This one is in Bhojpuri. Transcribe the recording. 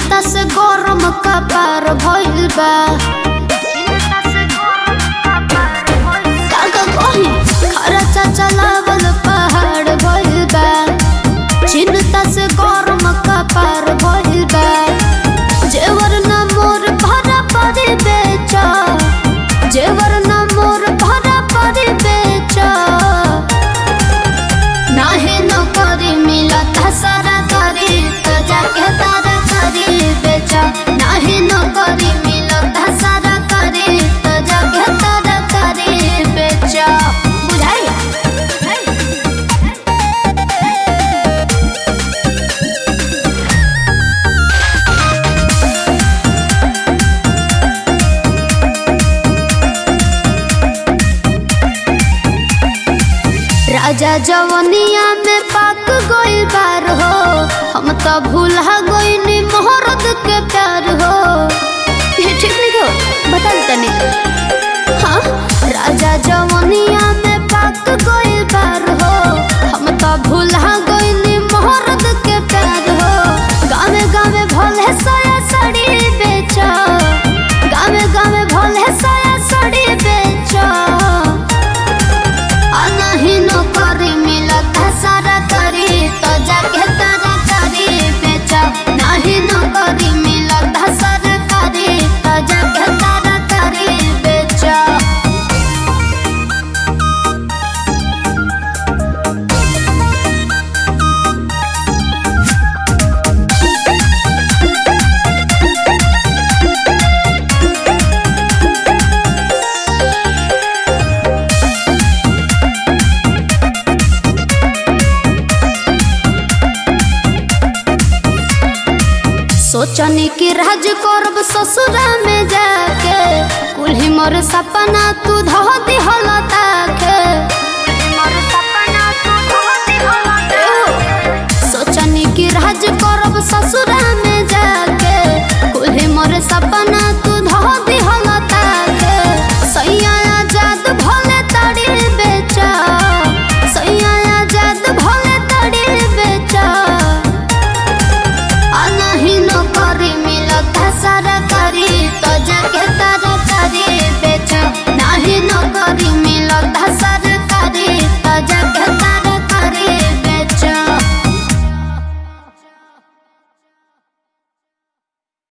चिंता से गरम कपार भइल बा काका कही खर्चा चलावल पहाड़ भइल बा चिंता से गरम कपार भइल बा जेवर न मोर भरा परी बेचा जेवर न मोर भरा परी बेचा नाहे न करी मिलत सारा करी तो जाके तारा करी बेचा नाहे न करी मिलत सारा करी तो जाके तारा करी बेचा बुझाई राजा जवनिया में पाक गोइल बार हो हम तो भूला गोइनी मोहरत के प्यार हो ये ठीक नहीं हो बता तनी हाँ राजा जवनिया में पाक गोइल बार हो हम तो भूला गोइनी मोहरत के प्यार हो गावे गावे भोले साया साड़ी बेचा गावे गावे भोले साया साड़ी बेचा अनही न करी मिलत सारा करी तो जाके तारा करी बेचा नहीं न करी मिलत सारा करी तो जाके तारा करी बेचा सोचनी कि राज करब ससुरा में जाके कुल्ही मोर सपना तू धो दिहल ताके सोचनी कि राज करब ससुरा में